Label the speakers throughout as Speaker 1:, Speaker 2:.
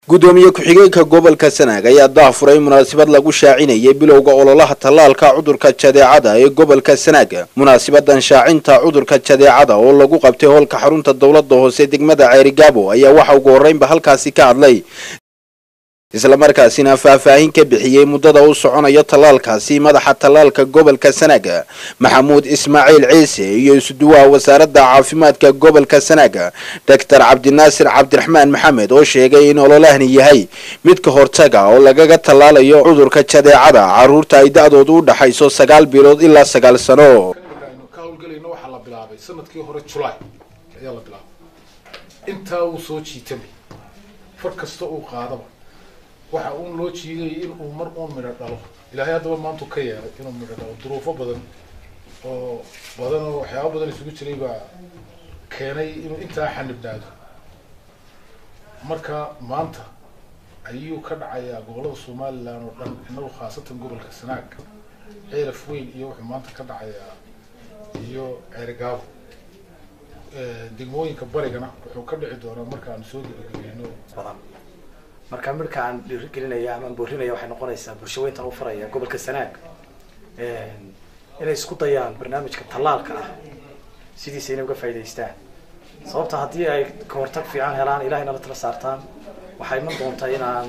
Speaker 1: gudoomiye ku-xigeenka gobolka sanaag ayaa daafuray munaasabad lagu shaacinayay bilowga ololaha tallaalka cudurka jadeecada ee gobolka sanaag munaasabadan shaacinta cudurka jadeecada oo lagu qabtay hoolka xarunta dowlada hoose degmada ceerigaabo ayaa waxa ugu horreynba halkaasi ka hadlay islamarkaasina faahfaahin ka bixiyey muddada u soconaya tallaalkaasi madaxa tallaalka gobolka sanaag maxamuud ismaaciil ciise iyo isuduwaha wasaaradda caafimaadka gobolka sanaag doctor cabdinaasir cabdiraxmaan maxamed oo sheegay in ololahani yahay mid ka hortaga oo lagaga tallaalayo cudurka jadeecada caruurta ay da-doodu u dhaxayso sagaal bilood ilaa sagaal sano
Speaker 2: aynu ka hawlgelayno waxaa la bilaabay sanadkii hore julaay ayaa la bilaabay intaa uu soo jiitamay far kasta uu qaadaba waxa uun loo jiidayay in uu mar uun midho dhalo ilaahay haddaba maantu ka yeelay inuu midho dhalo duruufo badan oo badan oo waxyaaba badan isugu jiray baa keenay inuu intaa xanibnaado marka maanta ayuu ka dhacayaa gobollada somalilan oo dhan inagu khaasatan gobolka sanaag ceelaf weyn iyo wuxuu maanta ka dhacayaa iyo ceerigaabo degmooyinka barigana wuxuu ka dhici doonaa markaanu soo gebagabeyno
Speaker 3: badan marka midka aan dhiirigelinaya ama aan boorinaya waxay noqonaysaa bulsho weyntan u faraya gobolka sanaag inay isku dayaan barnaamijka tallaalka ah sidiisa inay uga faa'idaystaan sababta haddii ay kahortag fiican helaan ilahay nala tala saartaan waxay iman doontaa inaan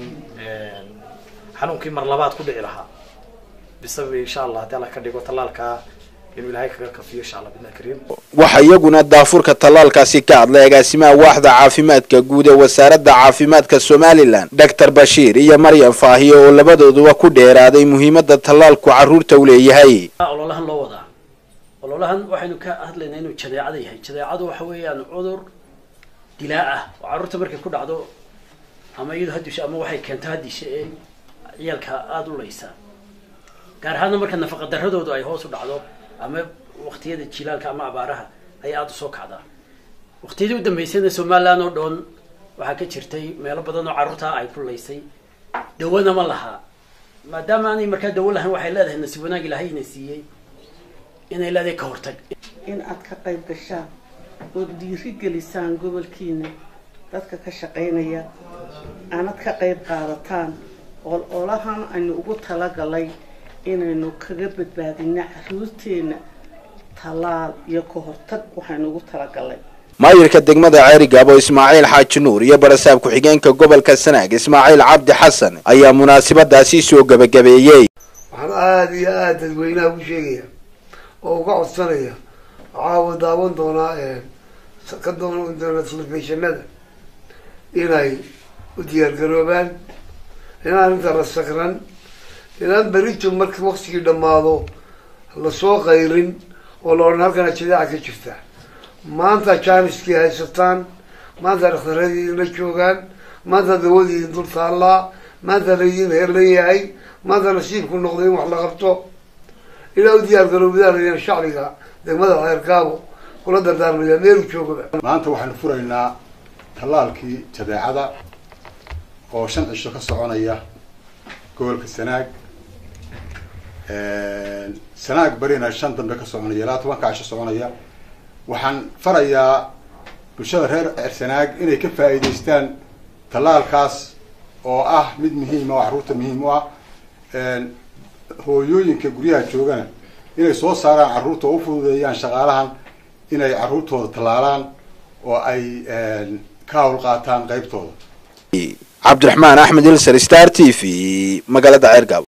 Speaker 3: xanuunkii mar labaad ku dhici lahaa bisabab insha allah haddii alla ka dhigo tallaalkaa inuu ilahay kaga kafiyo insha allah bidna kariim
Speaker 1: waxaa iyaguna daafurka tallaalkaasi ka hadlay agaasimaha waaxda caafimaadka guud ee wasaaradda caafimaadka somalilan doctor bashiir iyo maryam faahiye oo labadooduba ku dheeraaday muhiimada tallaalku carruurta u leeyahay
Speaker 4: ololahan loo wadaa ololahan waxaynu ka hadlaynaa inuu jadeecada yahay jadeecadu waxa weeyaan cudur dilaa ah oo carruurta markay ku dhacdo ama iyado hadisho ama waxay keento hadisha ee ciyaalka aada u leysa gaar ahaana marka nafaqa daradoodu ay hoos u dhacdo ama waqtiyada jilaalka ama abaaraha ayay aada usoo kacdaa waqtiyadii u dambeysayna somaliland oo dhan waxaa ka jirtay meelo badan oo carruurtaa ay ku laysay dawana ma lahaa maadaama aanay markaa dawo lahayn waxay leedahay nasiib wanaag ilaahayna siiyey inay leedahay ka hortag
Speaker 5: in aad ka qayb gashaan ood dhiiri gelisaan gobolkiina dadka ka shaqaynaya aanad ka qayb qaadataan oo olahan aynu ugu talagalay inaynu kaga badbaadina caruurteena tallaal iyo ka hortag waxaynu ugu talagalay
Speaker 1: maayirka degmada ceerigaabo ismaaciil xaaji nuur iyo barasaab ku-xigeenka gobolka sanaag ismaaciil cabdi xasan ayaa munaasabadaasi soo gebagabeeyey
Speaker 6: waxaan aada iyo aada dadweynaha ugu sheegaya oo uga codsanaya waxaa daawan doonaa ka doonan doona telefishinada inay u diyaargaroobaan inaan inta la sakran inaan berito marka waktigii dhammaado lasoo qayrin oo la odhan halkana jadaaca ka jirta maanta jaaniskii haysataan maanta dhakhtaradii la joogaan maanta dawadii dul taallaa maanta laydin heerlayahay maanta nasiibku noqday in wax la qabto ilaa u diyaar garoobidaan shacbiga degmada ceerkaabo kula dardaarmaya meelu joogaba
Speaker 7: maanta waxaanu furaynaa tallaalkii jadeecada oo shan cisho ka soconaya gobolka sanaag sanaag barina shan dambe ka soconaya ilaa tobanka cisho soconaya waxaan farayaa bulshada reer ceersanaag inay ka faa'iidaystaan tallaalkaas oo ah mid muhiima oo carruurta muhiim u ah hooyooyinka guryaha joogana inay soo saaraan carruurta oo u fududeeyaan shaqaalahan inay carruurtooda tallaalaan oo ay ka hawl qaataan qaybtooda
Speaker 1: cabdiraxmaan axmed ilser star t v magaalada ceergaabo